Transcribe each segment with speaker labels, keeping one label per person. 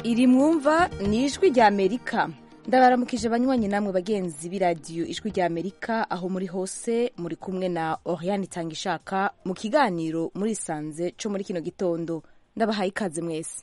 Speaker 1: iri mwumva ni ijwi rya amerika ndabaramukije banywanyi namwe bagenzi b'iradiyo ijwi rya amerika aho muri hose muri kumwe na oriane itanga ishaka mu kiganiro murisanze cyo muri kino gitondo ndabahaye ikaze mwese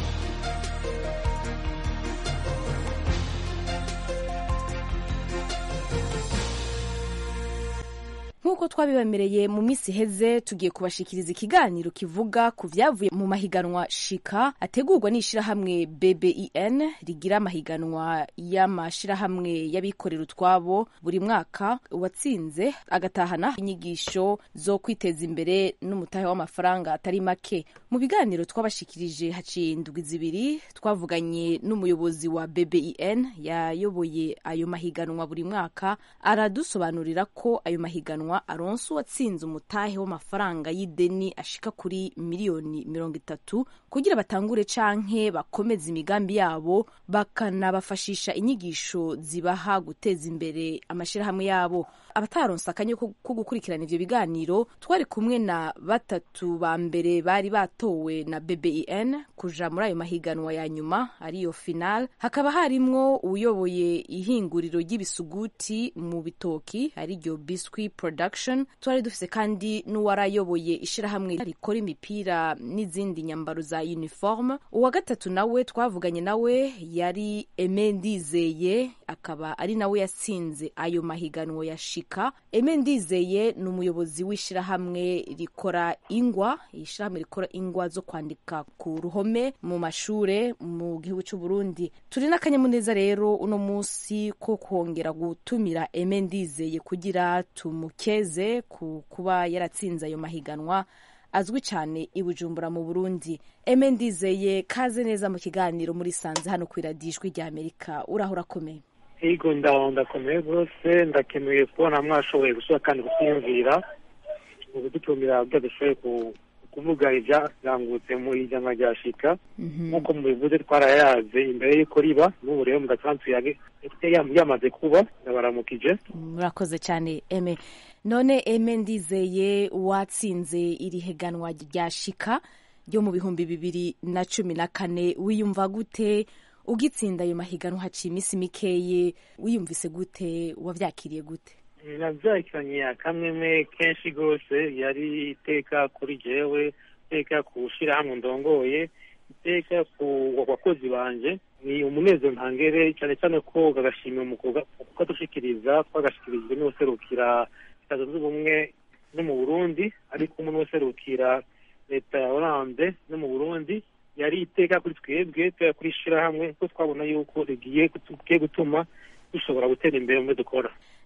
Speaker 1: nk'uko twabibemereye mu minsi iheze tugiye kubashikiriza ikiganiro kivuga ku vyavuye mu mahiganwa shika ategurwa n'ishirahamwe bbin rigira amahiganwa y'amashirahamwe y'abikorera utwabo buri mwaka uwatsinze agatahana inyigisho zo kwiteza imbere n'umutahe w'amafaranga atari make mu biganiro twabashikirije haciye indwi zibiri twavuganye n'umuyobozi wa bbin yayoboye ayo mahiganwa buri mwaka aradusobanurira ko ayo mahiganwa aronse uwatsinze umutahe w'amafaranga y'ideni ashika kuri miliyoni mirongo itatu kugira batangure canke bakomeze imigambi yabo bakanabafashisha inyigisho zibaha guteza imbere amashirahamwe yabo abataronse akanya ko gukurikirana ivyo biganiro twari kumwe na batatu ba mbere bari batowe na bbin kuja muri ayo mahiganwa ya nyuma ariyo final hakaba harimwo uyoboye ihinguriro ry'ibisuguti mu bitoki ariryo biscuit production twari dufise kandi n'uwarayoboye ishirahamwe rikora imipira n'izindi nyambaro za uniforme uwa gatatu nawe twavuganye nawe yari eme ndizeye akaba ari nawe yatsinze ayo mahiganwa ya shika eme ndizeye ni umuyobozi w'ishirahamwe rikora ingwa ishirahamwe rikora ingwa zo kwandika ku ruhome mu mashure mu gihugu cy'u Burundi turi n'akanyamuneza rero uno munsi ko kongera gutumira eme ndizeye kugira tumukeze ku kuba yaratsinze ayo mahiganwa azwi cyane i Bujumbura mu Burundi eme ndizeye kaze neza mu kiganiro muri sanze hano ku iradijwi rya Amerika uraho urakomeye
Speaker 2: Ego ndaho ndakomeye rwose ndakemuye kubona mwashoboye gusura kandi kutiyumvira mu kudutumira byo dushoboye kuvuga ibyarangutse mu ijana rya shika nk'uko mubivuze twarayaze imbere y'uko riba n'ubu rero mudasanzwe yamaze kuba ndabaramukije
Speaker 1: murakoze cyane eme none eme ndizeye watsinze iri higanwa rya shika ryo mu bihumbi bibiri na cumi na kane wiyumva gute ugitsinda ayo mahiganwa haciye iminsi mikeye wiyumvise gute wabyakiriye gute
Speaker 2: nabyakiranye akamweme kenshi rwose yari iteka kuri jewe iteka ku shyirahamwe ndongoye iteka ku bakozi banje ni umunezero ntangere cyane cyane ko gagashimira mu kukadushikiriza twagashikirijwe n'userukira leta zunze ubumwe no mu burundi ariko umwe n'userukira leta ya oranje no mu burundi yari iteka kuri twebwe iteka kuri shyirahamwe ko twabona yuko rigiye gutuma dushobora gutera imbere mu byo dukora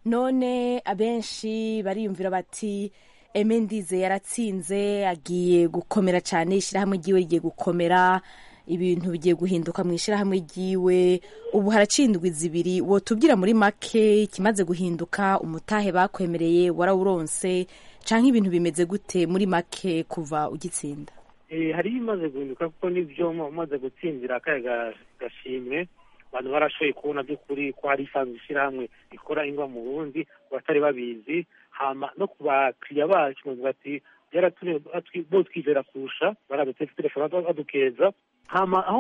Speaker 1: none abenshi bariyumvira bati eme ndize yaratsinze agiye gukomera cyane ishyirahamwe ryiwe rigiye gukomera ibintu bigiye guhinduka mu ishyirahamwe ryiwe ubu haracindwa zibiri wotubwira muri make ikimaze guhinduka umutahe bakwemereye warawuronse cyangwa ibintu bimeze gute muri make kuva ugitsinda
Speaker 2: hari ibimaze guhinduka kuko n'ibyo umaze gutsindira akayaga gashimwe abantu barashoboye kubona by'ukuri ko hari isanzwe ishyirahamwe rikora ingwa mu burundi batari babizi hama no ku bakiriya bacu bavuga ati byaratumye bo twizera kurusha baradutse telefone badukeza hama aho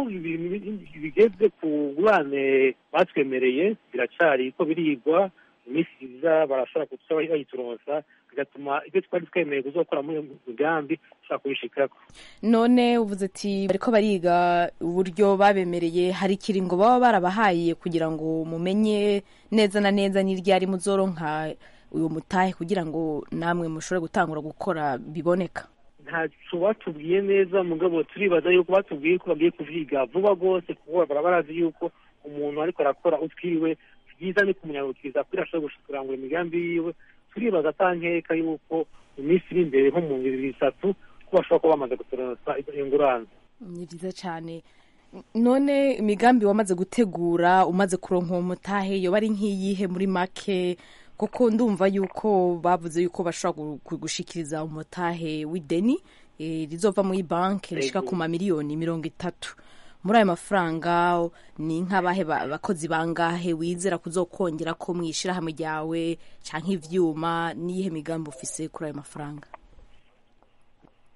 Speaker 2: bigeze ku ngurane batwemereye biracari ko birigwa iminsi iza barashobora kuba bayituronsa bigatuma ibyo twari twemeye kuzokora muri uyu mugambi dushobora kubishikako
Speaker 1: none uvuze ati bariko bariga uburyo babemereye hari ikiringo baba barabahaye kugira ngo mumenye neza na neza n'iryari muzoronka uyu mutahe kugira ngo namwe mushobore gutangura gukora biboneka
Speaker 2: ntaco batubwiye neza mugabo turibaza yuko batubwiye ko bagiye kuvyiga vuba rwose kuko bara barazi yuko umuntu ariko arakora utwiwe byiza ni kumunyarukiriza kugira ashobore kurangura imigambi yiwe turibaza atankeka yuko mu minsi iri imbere nko mu bibiri itatu ko bashobora kuba bamaze gutoronsa ingurane
Speaker 1: ni byiza cyane none imigambi wamaze gutegura umaze kuronka uwo mutahe yoba ari nk'iyihe muri make kuko ndumva yuko bavuze yuko bashobora gushikiriza umutahe w'ideni rizova muri banki rishika ku mamiliyoni mirongo itatu muri ayo mafaranga ni nk'abahe bakozi bangahe wizera kuzokongera ko mu ishyirahamwe ryawe cyangwa ivyuma n'iyihe migambi ufise kuri ayo mafaranga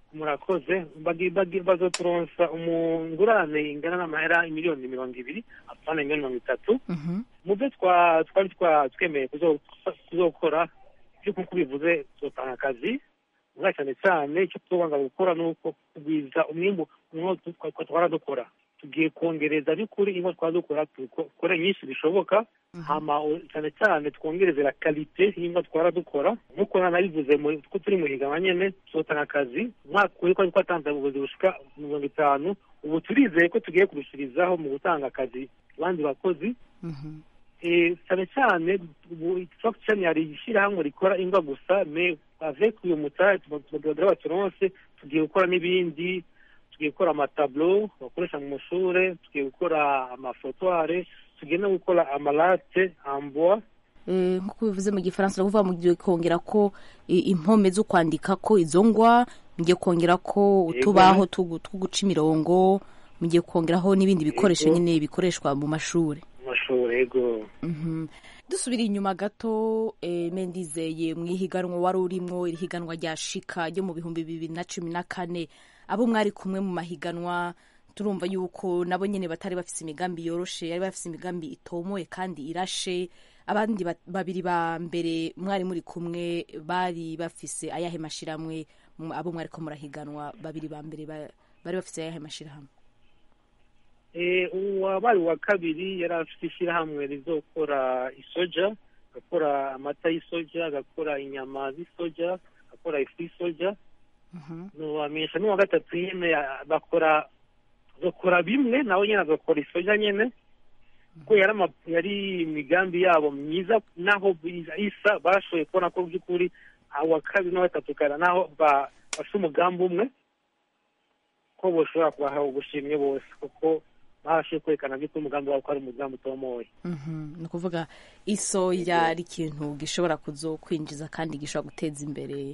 Speaker 2: murakoze bazoturonsa umungurane ingana n'amahera miliyoni mirongo ibiri apana miliyoni mirongo itatu mu byo twari twemeye kuzokora by'uko bivuze tuzotanga akazi vuba cyane cyane icyo tubanga gukora ni uko kugwiza umwimbu twara dukora tugiye kongereza by'ukuri ingo twara dukora dukore nyinshi bishoboka hama cyane cyane twongereze la kalite y'ingo twara dukora nk'uko nanabivuze ko turi mu higanwa nyene tuzotanga akazi umwaka uri ko twatanze ubuvuzi bushika mirongo itanu ubu turizeye ko tugiye kurushirizaho mu gutanga akazi abandi bakozi cyane cyane structure yari ishyirahamwe rikora ingwa gusa me avec uyu mutahe tubagira baturonse tugiye gukora n'ibindi tugiye gukora amatablo bakoresha mu mashure tugiye gukora amafotware tugiye no gukora amalate amboa
Speaker 1: nk'uko bivuze mu gifaransa uravuga mugiye kongera ko impome zo kwandika ko izo ngwa mugiye kongera ko utubaho two guca imirongo mugiye kongeraho n'ibindi bikoresho nyine bikoreshwa mu mashuri
Speaker 2: mashuri yego
Speaker 1: dusubira inyuma gato mendizeye mu ihiganwa wari urimo iri higanwa rya shika ryo mu bihumbi bibiri na cumi na kane abo mwari kumwe mu mahiganwa turumva yuko nabo nyine batari bafite imigambi yoroshe yari bafite imigambi itomoye kandi irashe abandi babiri ba mbere mwari muri kumwe bari bafise ayahe mashiramwe abo mwari ko murahiganwa babiri ba mbere bari bafise ayahe mashirahamwe
Speaker 2: uwabaye uwa kabiri yari afite ishyirahamwe rizokora isoja agakora amata y'isoja agakora inyama z'isoja agakora ifu y'isoja ntiwamenyesha n'uwa gatatu nyine bakora agakora bimwe nawe nyine agakora isoja nyine kuko yari imigambi yabo myiza naho isa bashoboye kubona ko by'ukuri uwa kabiri n'uwa gatatu kara naho bafite umugambi umwe ko bashobora kubaha ubushimwe bose kuko babashije kwerekana by'uko umugambi wabo ko ari umugambi utomoye
Speaker 1: ni ukuvuga isoya ari ikintu gishobora kuzokwinjiza kandi gishobora guteza imbere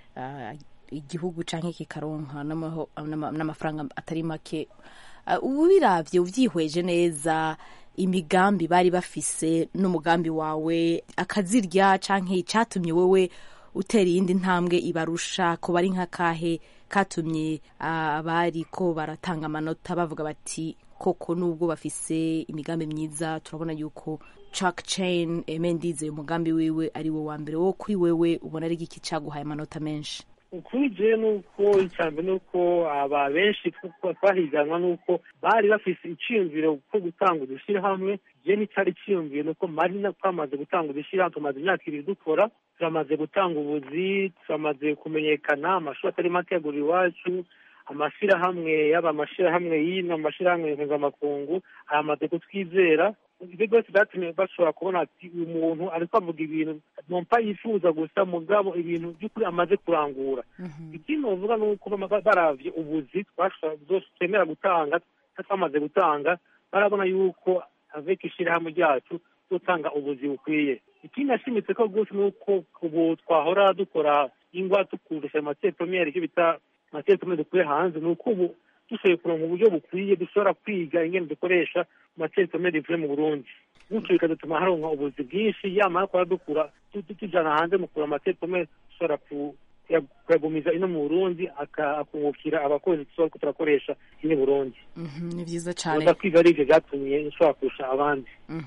Speaker 1: igihugu cyangwa kikaronka n'amafaranga atari make ubu birabye ubyihweje neza imigambi bari bafise n'umugambi wawe akazirya cyangwa icyatumye wowe utera iyindi ntambwe ibarusha ko bari nka kahe katumye abari ko baratanga amanota bavuga bati koko nubwo bafise imigambi myiza turabona yuko Chuck Chain Mendize umugambi wiwe ari wo wa mbere wo kuri wewe ubona ari iki cyaguhaye amanota menshi
Speaker 2: ukuri je nuko icyambere nuko aba benshi twahiganwa nuko bari bafise iciyumviro ko gutanga udushyirahamwe je n'icyari ciyumviro nuko mari twamaze gutanga udushyirahamwe tumaze imyaka ibiri dukora turamaze gutanga ubuzi turamaze kumenyekana amashuri atari make yagura iwacu amashyirahamwe yaba amashyirahamwe y'ino amashyirahamwe mpuzamakungu aramaze kutwizera ibyo byose byatumye bashobora kubona ati uyu muntu ariko avuga ibintu nompa yifuza gusa mugabo ibintu by'ukuri amaze kurangura ikindi bavuga ni uko baravye ubuzi twemera gutanga twamaze gutanga barabona yuko avec ishyirahamwe ryacu dutanga ubuzi bukwiye ikindi nashimitse ko rwose ni uko ubu twahora dukora ingwa tukurusha amateye premiere icyo bita amateye premiere dukuye hanze ni uko ubu dushoboye kuronka uburyo bukwiye dushobora kwiga ingene dukoresha amateye premiere ivuye mu burundi gutyo bikadutuma haronka ubuzi bwinshi yamara kuba dukura tujana hanze mu kura amateye premiere dushobora kuyagumiza ino mu burundi akungukira abakozi tuba turakoresha ino burundi
Speaker 1: ni byiza cyane
Speaker 2: kwiga ari ibyo byatumye nshobora kurusha abandi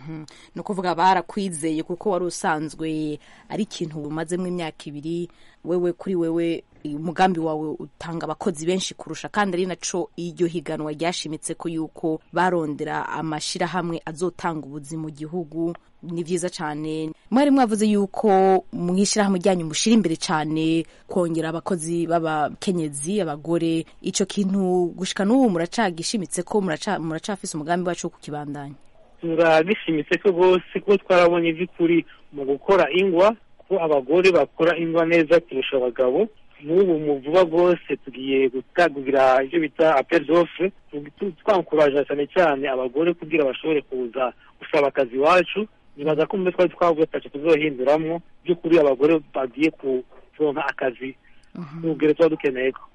Speaker 1: ni ukuvuga barakwizeye kuko wari usanzwe ari ikintu umazemo imyaka ibiri wewe kuri wewe umugambi wawe utanga abakozi benshi kurusha kandi ari naco iryo higanwa ryashimitse ko yuko barondera amashyirahamwe azotanga ubuzi mu gihugu ni byiza cyane mwari mwavuze yuko mu ishyirahamwe ryanyu mushyira imbere cyane kongera abakozi b'abakenyezi abagore icyo kintu gushika n'ubu muracagishimitse ko muracafise umugambi wacu wo kukibandanya
Speaker 2: turagishimitse ko rwose kuko twarabonye iby'ukuri mu gukora ingwa ko abagore bakora ingwa neza kurusha abagabo n'ubu mu vuba rwose tugiye gutagugira ibyo bita apel d'offre twankuraje cyane cyane abagore kugira bashobore kuza gusaba akazi iwacu nibaza ko mu twari twavuye tacu tuzohinduramwo by'ukuri abagore bagiye kuronka akazi n'ubwire tuba dukeneye ko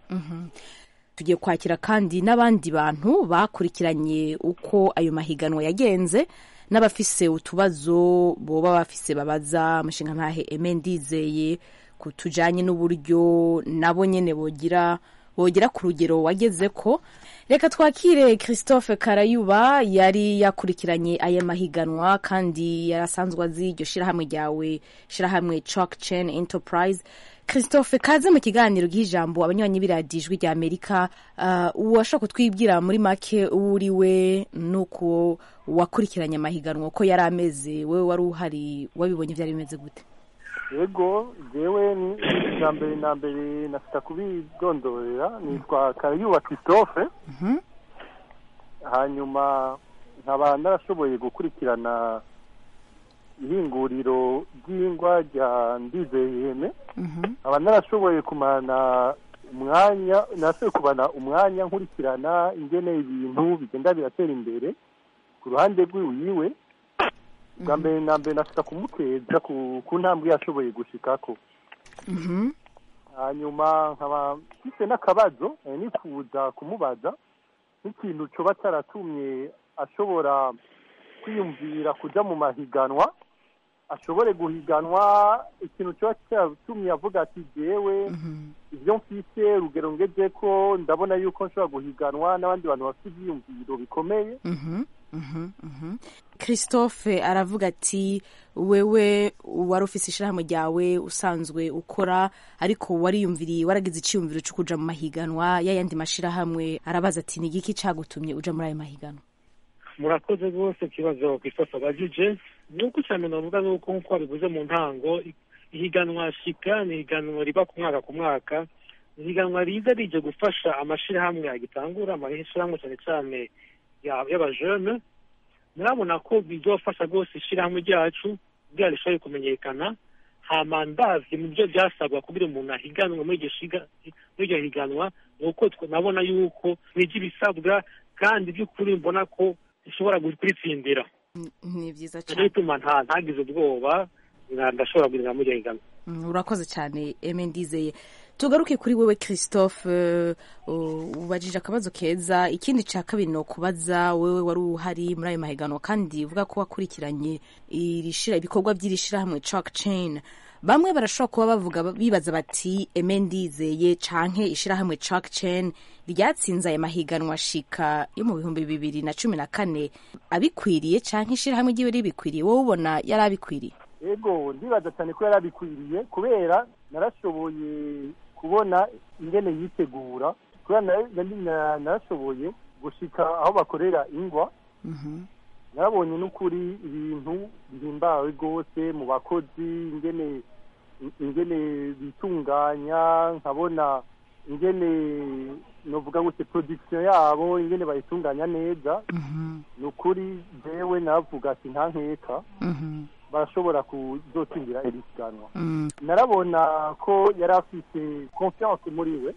Speaker 1: tugiye kwakira kandi n'abandi bantu bakurikiranye uko ayo mahiganwa yagenze n'abafise utubazo boba bafise babaza umushinga ntahe eme ndizeye tujanye n'uburyo nabo nyene bogira wogera ku rugero wageze ko reka twakire christophe karayuba yari yakurikiranye aya mahiganwa kandi yarasanzwe azi iryo shirahamwe ryawe shirahamwe chalk chain enterprise christophe kaze mu kiganiro ijambo abanywanyi b'iradiyo ijwi rya amerika uh, uwashaka kutwibwira muri make uwo uri we n'uko wakurikiranye amahiganwa uko yari ameze wowe wari uhari wabibonye byari bimeze gute
Speaker 3: yego jewe ni na mbere na mbere nafita kubidondorera nitwa karayuba christophe hanyuma nkaba narashoboye gukurikirana ihinguriro ry'ingwa rya ndizeyiheme nkaba narashoboye kumana umwanya narashoboye kumana umwanya nkurikirana ingene ibintu bigenda biratera imbere ku ruhande rw'iwiwe bwa mbere na mbere nashaka kumuteza ku ntambwe yashoboye gushikako hanyuma nkaba mfite n'akabazo nifuza kumubaza nk'ikintu coba cyaratumye ashobora kwiyumvira kuja mu mahiganwa ashobore guhiganwa ikintu coba cyaratumye avuga ati jewe ibyo mfise urugero ngeze ko ndabona yuko nshobora guhiganwa n'abandi bantu bafite ivyiyumviro bikomeye
Speaker 1: christophe aravuga ati wewe wari ufise ishirahamwe ryawe usanzwe ukora ariko wariyumviriye waragize iciyumviro cyo kuja mu mahiganwa y'ayandi mashirahamwe arabaza ati ni igiki cagutumye uja muri ayo mahiganwa
Speaker 2: murakoze rwose ikibazo christophe abajije nuko cyane navuga nuko nk'uko wabivuze mu ntango ihiganwa shika ni ihiganwa riba ku mwaka ku mwaka ihiganwa riza rije gufasha amashirahamwe agitangura amashirahamwe cyane cyane y'abajene murabona ko bizofasha rwose ishyirahamwe ryacu kugira rishobore kumenyekana hama ndavye mu byo byasabwa kugira umuntu ahiganwe muri iryo higanwa ni uko nabona yuko nijya ibisabwa kandi by'ukuri mbona ko ishobora kuritsindira
Speaker 1: ni byiza
Speaker 2: cyane bituma ntagize ubwoba ndashobora guhindura muri iryo higanwa
Speaker 1: urakoze cyane eme ndizeye tugaruke kuri wewe christophe ubajije akabazo keza ikindi cya kabiri ni ukubaza wewe wari uhari muri ayo mahiganwa kandi uvuga ko wakurikiranye ibikorwa by'iri shyirahamwe chalk chain bamwe barashobora kuba bavuga bibaza bati eme ndizeye canke ishyirahamwe chalk chain ryatsinze aya mahiganwa shika yo mu bihumbi bibiri na cumi na kane abikwiriye canke ishyirahamwe ryiwe ribikwiriye wowe ubona yari abikwiriye
Speaker 3: ego ndibaza cyane ko yari abikwiriye kubera narashoboye kubona ingene yitegura kubera narashoboye gushika aho bakorera ingwa narabonye n'ukuri ibintu bihimbawe rwose mu bakozi ingene ingene bitunganya nkabona ingene novuga gute production yabo ingene bayitunganya neza ni ukuri jewe navuga ati nta nkeka barashobora kuzotsindira iri siganwa narabona ko yari afite confiance muri we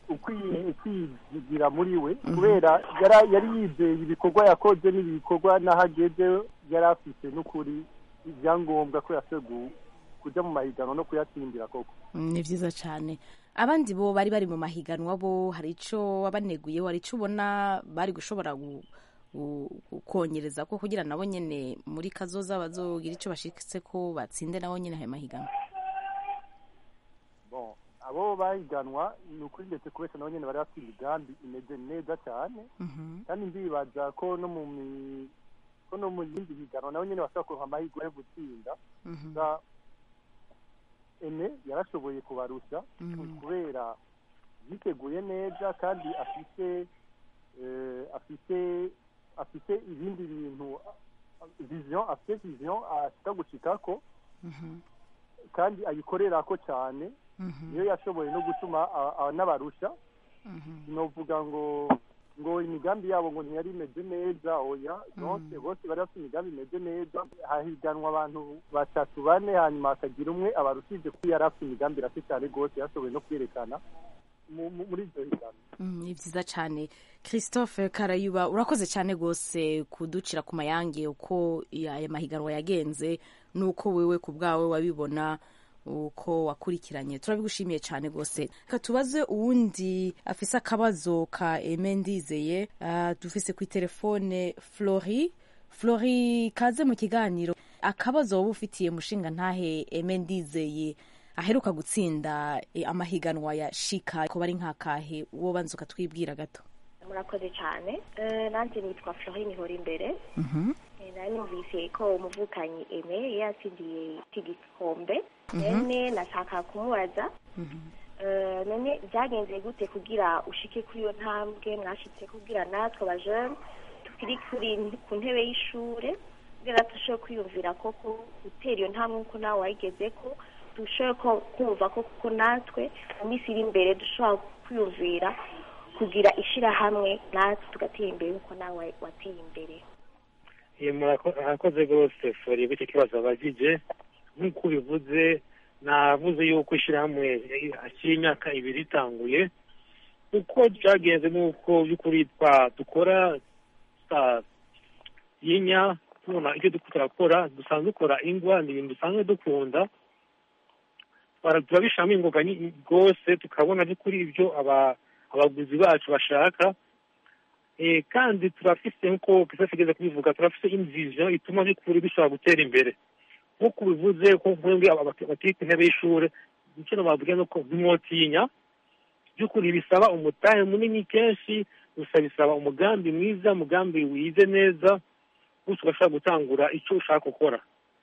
Speaker 3: ukwigira muri we kubera yari yizeye ibikorwa yakoze n'ibikorwa n'aho ageze yari afite n'ukuri ibyangombwa ko yashoboye kujya mu mahiganwa no kuyatsindira koko
Speaker 1: ni byiza cyane abandi bo bari bari mu mahiganwa bo hari icyo wabaneguyeho hari icyo ubona bari gushobora kongерeza ko kugira nabo nyine muri kazoza bazogira icyo bashitse ko batsinde nabo nyine ayo mahiganwa
Speaker 3: abo bahiganwa ni ukuri ndetse kubeshya nabo nyine bari bafite imigambi imeze neza cyane kandi ndibaza ko no mu ko no mu yindi higanwa nabo nyine bashobora kuronka amahirwe yo gutsinda ene yarashoboye kubarusha kubera yiteguye neza kandi afite afite afite ibindi bintu vision afite vision ashaka gushikako kandi ayikorera ko cyane niyo yashoboye no gutuma n'abarusha novuga ngo ngo imigambi yabo ngo ntiyari imeze neza oya bose bose bari bafite imigambi imeze neza hahiganwa abantu batatu bane hanyuma hakagira umwe abarushije ko yari afite imigambi irase cyane rwose yashoboye no kwerekana muri ibyo higanwa
Speaker 1: ni byiza cyane christophe karayuba urakoze cyane rwose kuducira ku mayange uko aya mahiganwa yagenze n'uko wewe ku bwawe wabibona uko wakurikiranye turabigushimiye cyane rwose reka tubaze uwundi afise akabazo ka eme ndizeye uh, dufise ku telefone flori flori kaze mu kiganiro akabazo wowe ufitiye mushinga ntahe eme ndizeye aheruka gutsinda eh, amahiganwa ya shika ko bari nk'akahe uwo banza ukatwibwira gato
Speaker 4: murakoze cyane Eh, nanjye nitwa florine ihora imbere
Speaker 1: Mhm.
Speaker 4: Eh, nari numvise ko umuvukanyi eme yatsindiye iki gikombe none nashaka kumubaza Eh, none byagenze gute kugira ushike kuri iyo ntambwe mwashitse kugira natwe abajene tukiri kuri ku ntebe y'ishure kugira dushobore kwiyumvira koko gutera iyo ntambwe nkuko nawe wayigeze ko dushobore ko kumva ko kuko natwe mu minsi iri imbere dushobora kwiyumvira kugira ishirahamwe natwe tugatera imbere nkuko nawe wateye imbere
Speaker 2: Iyo murako- murakoze rwose fori bityo kibazo abajije nk'uko ubivuze navuze yuko ishyirahamwe hakiri imyaka ibiri itanguye uko byagenze n'uko by'ukuri twa dukora sa- yinya tubona ibyo duko turakora dusanzwe dukora ingwa ni ibintu dusanzwe dukunda Bara- turabishiramo ingoga nyi- rwose tukabona by'ukuri ibyo aba- abaguzi bacu bashaka Eh, kandi turafise nkuko kisa kigeze kubivuga turafise invision ituma by'ukuri dushobora gutera imbere nk'uko ubivuze ko mwebwe aba- bati- batiri ku ntebe y'ishure icyo nababwira ni uko ntimwotinya by'ukuri bisaba umutahe munini kenshi gusa bisaba umugambi mwiza umugambi wize neza gusa ugashobora gutangura icyo ushaka gukora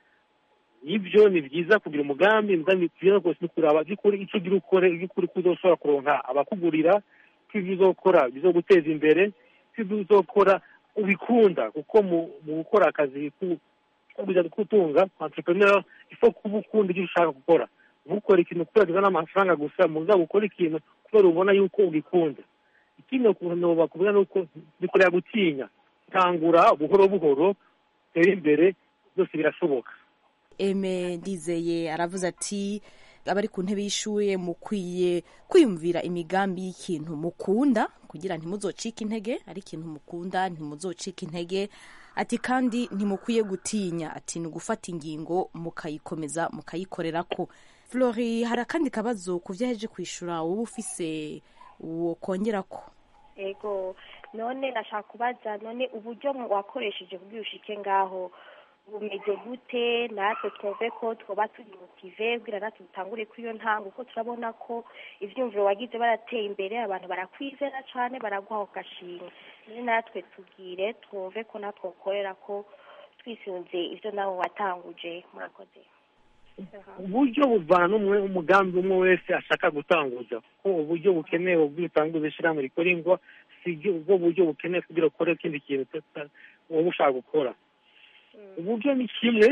Speaker 2: ibyo ni byiza kugira umugambi umugambi byiza rwose ni kuraba by'ukuri icyo ugira ukore by'ukuri ko uzoshobora kuronka abakugurira ko ibyo uzokora bizoguteza imbere ko ibyo uzokora ubikunda kuko mu mu gukora akazi ku- ko kuja gutunga entrepreneur ifo kuba ukunda ibyo ushaka gukora ntukore ikintu kubera kizana amafaranga gusa mugabo ukora ikintu kubera ubona yuko ugikunda ikindi ukuntu bakubwira ni uko bikorera gutinya tangura buhoro buhoro tere imbere byose birashoboka
Speaker 1: eme ndizeye aravuze ati abari ku ntebe y'ishure mukwiye kwiyumvira imigambi y'ikintu mukunda kugira ntimuzocike intege ari ikintu mukunda ntimuzocike intege ati kandi ntimukwiye gutinya ati ni ugufata ingingo mukayikomeza mukayikorerako flori hari akandi kabazo ku vyo yaheje kwishura wowe ufise uwo kongerako
Speaker 4: ego none nashaka kubaza none uburyo wakoresheje kugira ushike ngaho bumeze gute natwe twumve ko twoba turi motive kugira natwe dutangure kuri iyo ntango kuko turabona ko ivyumviro wagize barateye imbere abantu barakwizera cane baraguha ku gashimwe none natwe tubwire twumve ko natwe ukorera ko twisunze ivyo nawe watanguje murakoze
Speaker 2: uburyo buvana n'umwe umugambi umwe wese ashaka gutanguza ko uburyo bukenewe ubwo utanguza ishyirahamwe rikora ingwa si byo ubwo buryo bukenewe kugira ukore ikindi kintu uta- wowe ushaka gukora uburyo ni kimwe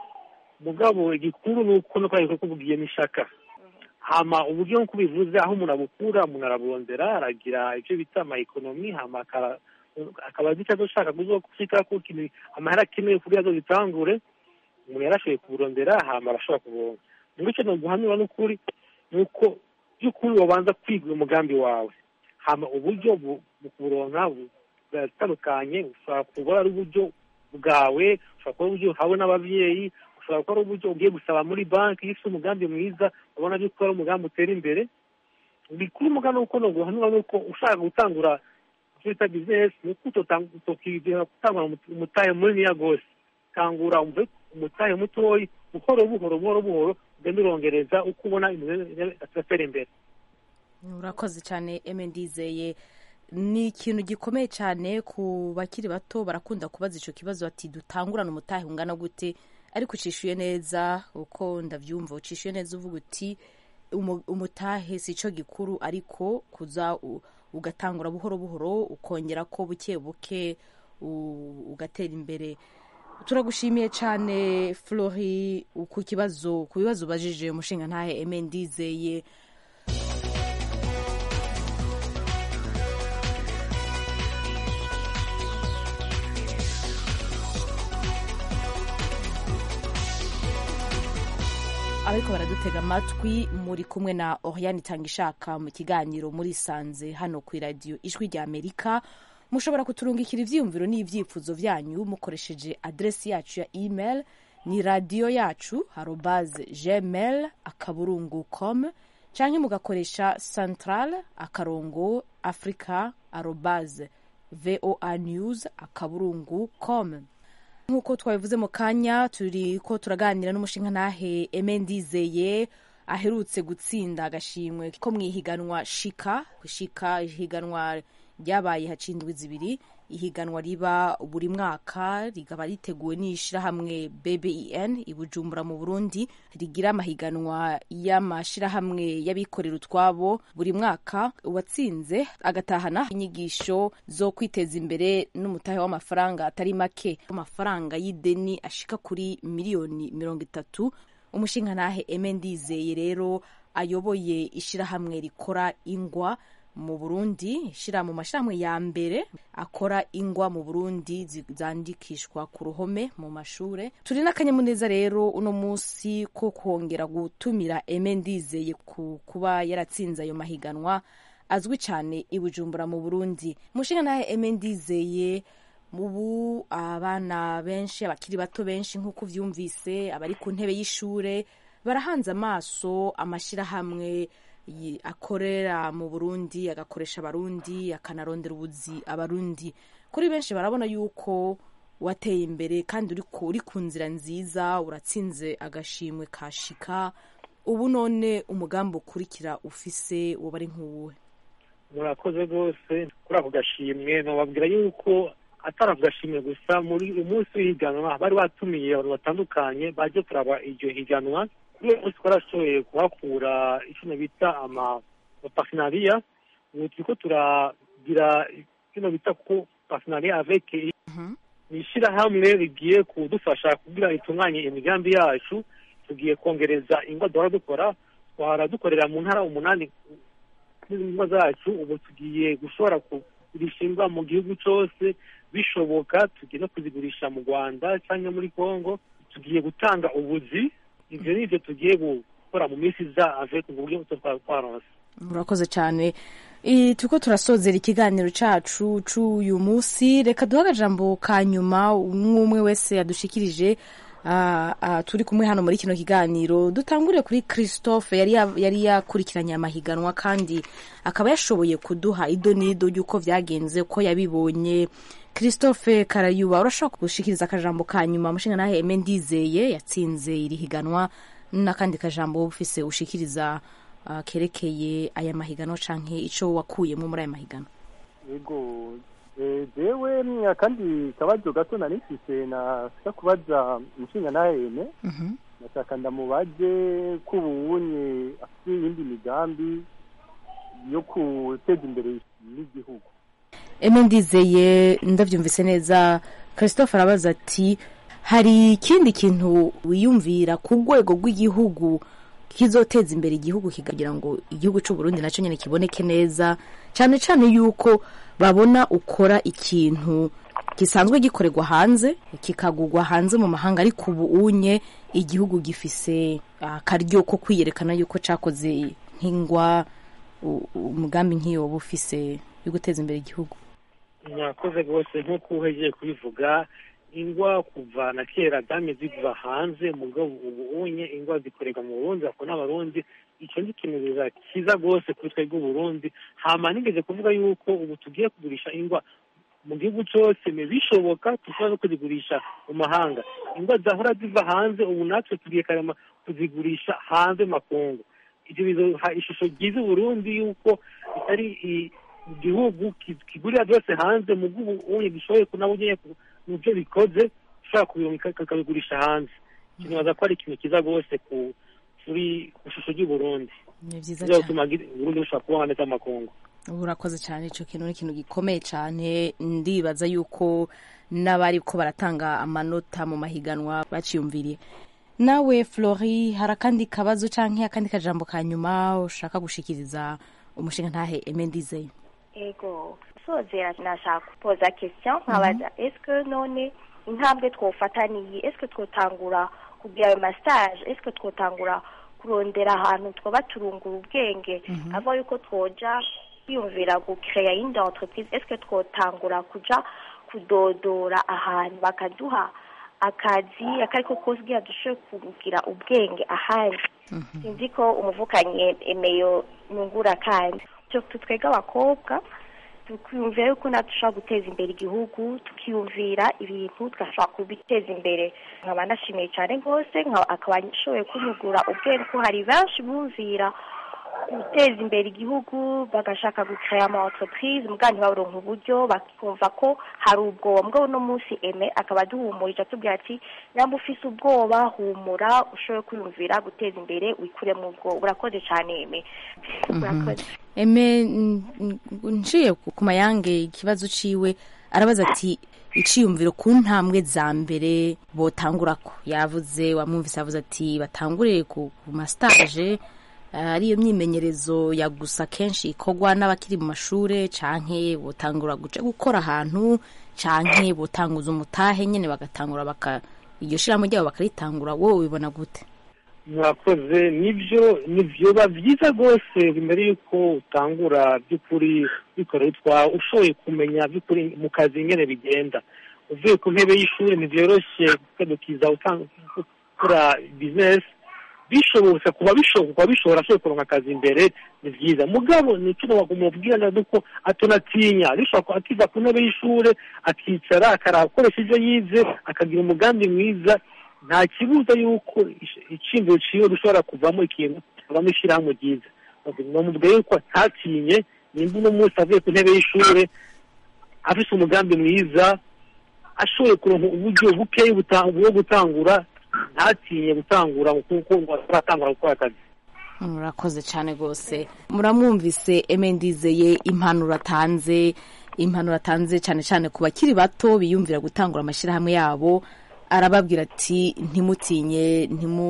Speaker 2: mugabo igikuru ni uko no kwari kubwiye n'ishaka hama uburyo nk'uko bivuze aho umuntu abukura umuntu araburondera aragira ibyo bita amaekonomi hama akaba akaba azi icyo ashaka kuzoshika ko ikintu amahera akeneye kugira ngo bitangure umuntu yarashoboye kuburondera hama arashobora kuburonka muri icyo noguhanura n'ukuri ni uko by'ukuri wabanza kwiga umugambi wawe hama uburyo bu- mu kuburonka bu- buratandukanye ushobora kuba ari uburyo bwawe ushobora kuba ari uburyo uhawe n'ababyeyi ushobora kuba ari uburyo ugiye gusaba muri banki iyo ufite umugambi mwiza ubona by'uko ari umugambi utera imbere bikuru umugambi uko noguhanura ni uko ushaka gutangura icyo bita bizinesi ni uko utokigera gutangura umu- umutahe muniniya rwose tangura umve umutahe mutoyi buhoro buhoro buhoro buhoro ugenda urongereza uko ubona ibintu biratera imbere
Speaker 1: urakoze cyane eme ndizeye ni ikintu gikomeye cyane ku bakiri bato barakunda kubaza icyo kibazo bati dutangurane umutahe ungana gute ariko ucishuye neza uko ndabyumva ucishuye neza uvuga uti umu- umutahe si cyo gikuru ariko kuza u- ugatangura buhoro buhoro ukongera ko buke buke u- ugatera imbere turagushimiye cyane flori ku kibazo ku bibazo ubajije umushinga ntahe eme ndizeye abariko baradutega amatwi muri kumwe na oriane itanga ishaka mu kiganiro muri sanze hano ku iradiyo ijwi rya amerika mushobora kuturungikira ivyiyumviro n'ivyifuzo vyanyu mukoresheje adresi yacu ya email ni radiyo yacu arobaze gmail akaburungu com canke mugakoresha central akarongo africa arobaze voa news akaburungu com nk'uko twabivuze mu kanya turi ko turaganira n'umushinga ntahe eme ndizeye aherutse gutsinda agashimwe ko mu ihiganwa shika shika ihiganwa ryabaye hacindwi zibiri ihiganwa riba buri mwaka rikaba riteguwe n'ishirahamwe BBEN i Bujumbura mu Burundi rigira amahiganwa y'amashirahamwe y'abikorera utwabo buri mwaka uwatsinze agatahana inyigisho zo kwiteza imbere n'umutahe w'amafaranga atari make amafaranga y'ideni ashika kuri miliyoni mirongo itatu umushingantahe Eme Ndizeye rero ayoboye ishirahamwe rikora ingwa mu Burundi shira mu mashirahamwe ya mbere akora ingwa mu Burundi zandikishwa ku ruhome mu mashure turi n'akanyamuneza rero uno musi ko kongera gutumira Eme Ndizeye ku kuba yaratsinze ayo mahiganwa azwi cyane i Bujumbura mu Burundi mushinga nahe Eme Ndizeye ubu abana benshi abakiri bato benshi nk'uko uvyumvise abari ku ntebe y'ishure barahanze amaso amashirahamwe akorera mu burundi agakoresha abarundi akanarondera ubuzi abarundi kuri benshi barabona yuko wateye imbere kandi uri ku nzira nziza uratsinze agashimwe ka shika ubu none umugambi ukurikira ufise uba ari nk'uwuhe
Speaker 2: murakoze rwose kuri ako gashimwe nababwira yuko atari ako gashimwe gusa muri umunsi w'ihiganwa bari batumiye abantu batandukanye baje kuraba iryo higanwa kuri uyu munsi twarashoboye kuhakura ikintu bita amapasinariya ubu turiko turagira kino bita ko pasinariya avec ni ishyirahamwe rigiye kudufasha kugira itunganye imigambi yacu tugiye kongereza ingwa duhora dukora twahora dukorera mu ntara umunani n'ingwa zacu ubu tugiye gushobora kugurisha ingwa mu gihugu cyose bishoboka tugiye no kuzigurisha mu rwanda cyangwa muri congo tugiye gutanga ubuzi ibyo ni ibyo tugiye gukora mu minsi iza avec mu buryo twaronse
Speaker 1: murakoze cyane turiko turasozera ikiganiro cacu c'uyu munsi reka duhe akajambo ka nyuma umwe umwe wese yadushikirije turi kumwe hano muri kino kiganiro dutangure kuri christophe yari yakurikiranye amahiganwa kandi akaba yashoboye kuduha ido n'ido ry'uko vyagenze uko yabibonye christophe karayuba urashobora gushikiriza akajambo ka nyuma mushinga nahe eme ndizeye yatsinze iri higanwa n'akandi kajambo ufise ushikiriza uh, kerekeye aya mahiganwa canke ico wakuyemo muri aya mahiganwa
Speaker 3: yego jewe akandi kabazo gato nari mfise nashaka kubaza umushinga nahe eme nashaka ndamubaze ko ubunye afite iyindi migambi yo guteza imbere n'igihugu
Speaker 1: eme ndizeye ndabyumvise neza christophe arabaza ati hari ikindi kintu wiyumvira ku rwego rw'igihugu kizoteza imbere igihugu kikagira ngo igihugu cy'u Burundi nacyo nyine kiboneke neza cyane cyane yuko babona ukora ikintu gisanzwe gikorerwa hanze kikagurwa hanze mu mahanga ariko ubu unye igihugu gifise akaryo ko kwiyerekana yuko cyakoze nk'ingwa umugambi nk'iyo waba ufise yo guteza imbere igihugu
Speaker 2: mwakoze rwose nk'uko uhejeje kubivuga ingwa kuva na kera dame ziva hanze mugabo ubu unye ingwa zikorerwa mu burundi ako n'abarundi icyo ni ikintu cyiza rwose kuri twebwe uburundi hama nigeze kuvuga yuko ubu tugiye kugurisha ingwa mu gihugu cyose bishoboka dushobora no kuzigurisha mu mahanga ingwa zahora ziva hanze ubu natwe tugiye karema kuzigurisha hanze makungu ibyo bizoha ishusho ryiza uburundi yuko bitari igihugu kigurira byose hanze mu bw'ubu gishoboye nabo nyine mu byo bikoze ushobora kubirunga kakabigurisha hanze kinibaza ko ari ikintu cyiza rwose kuri ku ishusho ry'uburundi
Speaker 1: ni byiza
Speaker 2: bizatuma uburundi bushobora kubaho neza amakungu
Speaker 1: ubu urakoze cyane icyo kintu ni ikintu gikomeye cyane ndibaza yuko n'abari ko baratanga amanota mu mahiganwa baciyumviriye nawe flori hari akandi kabazo cyangwa akandi kajambo ka nyuma ushaka gushikiriza umushinga ntahe emendizeye
Speaker 4: ego sozera nashaka kupoza question nkabaza eske none intambwe twofata niyi eske twotangura kugira ayo massage eske twotangura kurondera ahantu twoba turungura ubwenge ava yuko twoja kwiyumvira gukeya yindi entreprise eske twotangura kuja kudodora ahantu bakaduha akazi akariko kose kugira dushobore kugira ubwenge ahandi sinzi ko umuvukanyi emeyo nungura kandi twebwe abakobwa tukiyumvira yuko natwe dushobora guteza imbere igihugu tukiyumvira ibintu tugashobora kubiteza imbere nkaba ndashimiye cyane rwose akaba ashoboye kunyugura ubwenge ko hari benshi bumvira guteza imbere igihugu bagashaka gukaya ama entreprise muga ntibaronka uburyo bakumva ko hari ubwoba mbwa uno munsi eme akaba aduhumurije atubwira ati nyamba ufise ubwoba humura ushoboye kwiyumvira guteza imbere wikuremo ubwoba urakoze cyane eme urakoze
Speaker 1: eme nciye ku mayange ikibazo ciwe arabaza ati iciyumviro ku ntambwe za mbere botangurako yavuze wamwumvise yavuze ati batangure ku masitaje ariyo myimenyerezo ya gusa kenshi ikorwa n'abakiri mu mashure canke botangura guca gukora ahantu canke botanguza umutahe nyene bagatangura baka iryo shirahamwe ryabo bakaritangura wowe ubibona gute
Speaker 2: mwakoze nibyo nivyoba vyiza rwose imbere y'uko utangura by'ukuri bikora utwawe ushoboye kumenya by'ukuri mu kazi ingene bigenda uvuye ku ntebe y'ishuri ntivyoroshe gukedukiza gukora bizinesi bishobotse kuba bishobora bishobora ashoboye kuronka akazi imbere ni byiza mugabo ni cyo mubwira na duko atonatinya bishobora akiva ku ntebe y'ishure akicara akarakoresha ibyo yize akagira umugambi mwiza nta kibuza yuko iciyumviro ciwe dushobora kuvamo ikintu kivamo ishirahamwe ryiza bamubwiye yuko ntatinye nimba uno munsi avuye ku ntebe y'ishure afise umugambi mwiza ashoboye kuronka uburyo bukeyi bwo gutangura ntatinye gutangura kuko aratangura gukora akazi
Speaker 1: murakoze cyane rwose muramwumvise emendizeye impanuro atanze impanuro atanze cyane cyane ku bakiri bato biyumvira gutangura amashyirahamwe yabo arababwira ati ntimutinye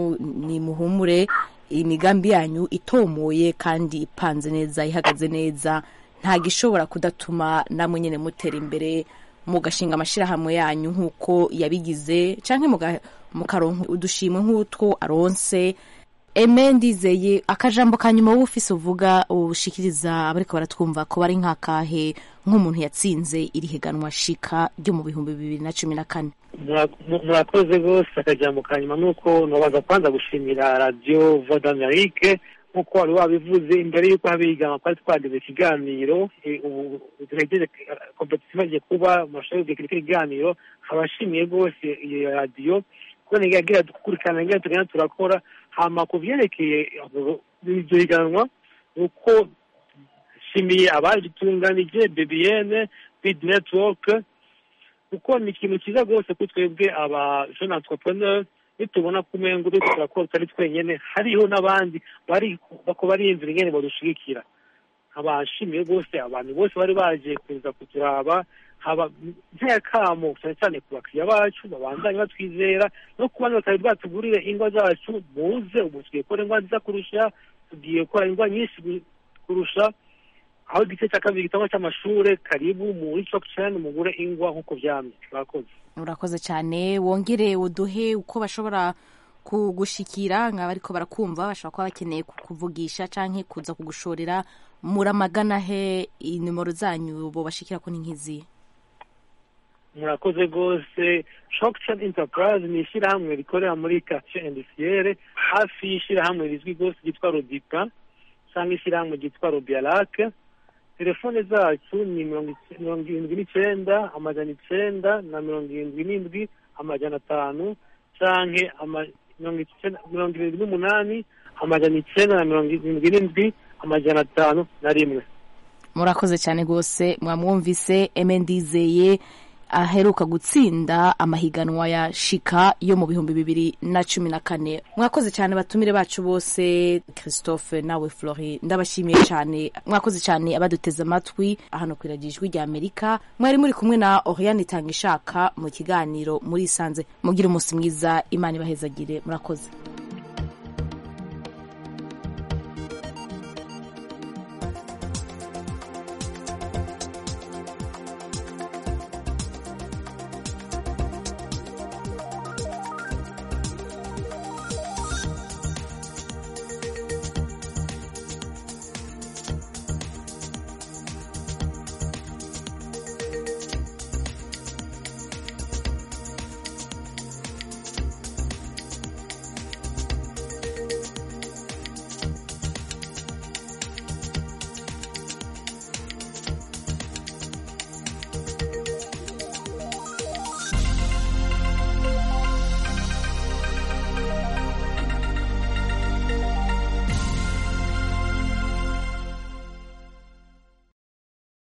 Speaker 1: ntimuhumure imigambi yanyu itomoye kandi ipanze neza ihagaze neza ntabwo ishobora kudatuma namwe nyine mutera imbere mugashinga amashyirahamwe yanyu nk'uko yabigize cyangwa mukaronka udushimwe nk'utwo aronse eme ndizeye akajambo ka nyuma wowe ufise uvuga ushikiriza abariko baratwumva ko bari nk'akahe nk'umuntu yatsinze iri higanwa shika ryo mu bihumbi bibiri na cumi na kane
Speaker 2: murakoze rwose akajambo ka nyuma ni uko nabaza kwanza gushimira radiyo voda amerike nk'uko wari wabivuze imbere y'uko haba ihiganwa twari twagize ikiganiro ubu turegeje kompetisiyo imaze kuba mu mashuri y'urubyiruko ikiganiro abashimiye rwose iyo radiyo kubona yagira dukurikirana ngira tugenda turakora hama ku byerekeye iryo higanwa ni uko shimiye abagitunganije bbn bid network kuko ni ikintu cyiza rwose kuri twebwe aba jeune entrepreneur nitubona ko umengo uriko turakora tutari twenyene hariho n'abandi bari bako bariyumvira ingene badushigikira abashimiye rwose abantu bose bari baje kuza kuturaba haba nk'akamo cyane cyane ku bakiriya bacu babandanye batwizera no ku bandi batari bwatugurire ingwa zacu muze ubu tugiye gukora ingwa nziza kurusha tugiye gukora ingwa nyinshi kurusha aho igice cya kabiri gitangwa cy'amashure karibu muri chokchen mugure ingwa nk'uko vyamye murakoze
Speaker 1: urakoze cyane wongere uduhe uko bashobora kugushikira nkaba ariko barakumva bashobora kuba bakeneye kukuvugisha canke kuza kugushorera muramagana he inimero zanyu bo bashikira ko ni nk'izihe
Speaker 2: murakoze rwose shokchen enterprise ni ishyirahamwe rikorera muri quartier industrielle hafi y'ishyirahamwe rizwi rwose ryitwa rodipa cyangwa ishyirahamwe ryitwa robialake telefone zacu ni mirongo irindwi n'icyenda amajana icyenda na mirongo irindwi n'indwi amajana atanu canke mirongo irindwi n'umunani amajana icyenda na mirongo irindwi n'indwi amajana atanu na rimwe
Speaker 1: murakoze cyane rwose mwamwumvise emendizeye aheruka gutsinda amahiganwa ya shika yo mu bihumbi bibiri na cumi na kane mwakoze cyane batumire bacu bose christophe nawe flori ndabashimiye cyane mwakoze cyane abaduteze amatwi hano ku ijwi rya amerika mwari muri kumwe na oriane itanga ishaka mu kiganiro muri isanze mugire umunsi mwiza imana ibahezagire murakoze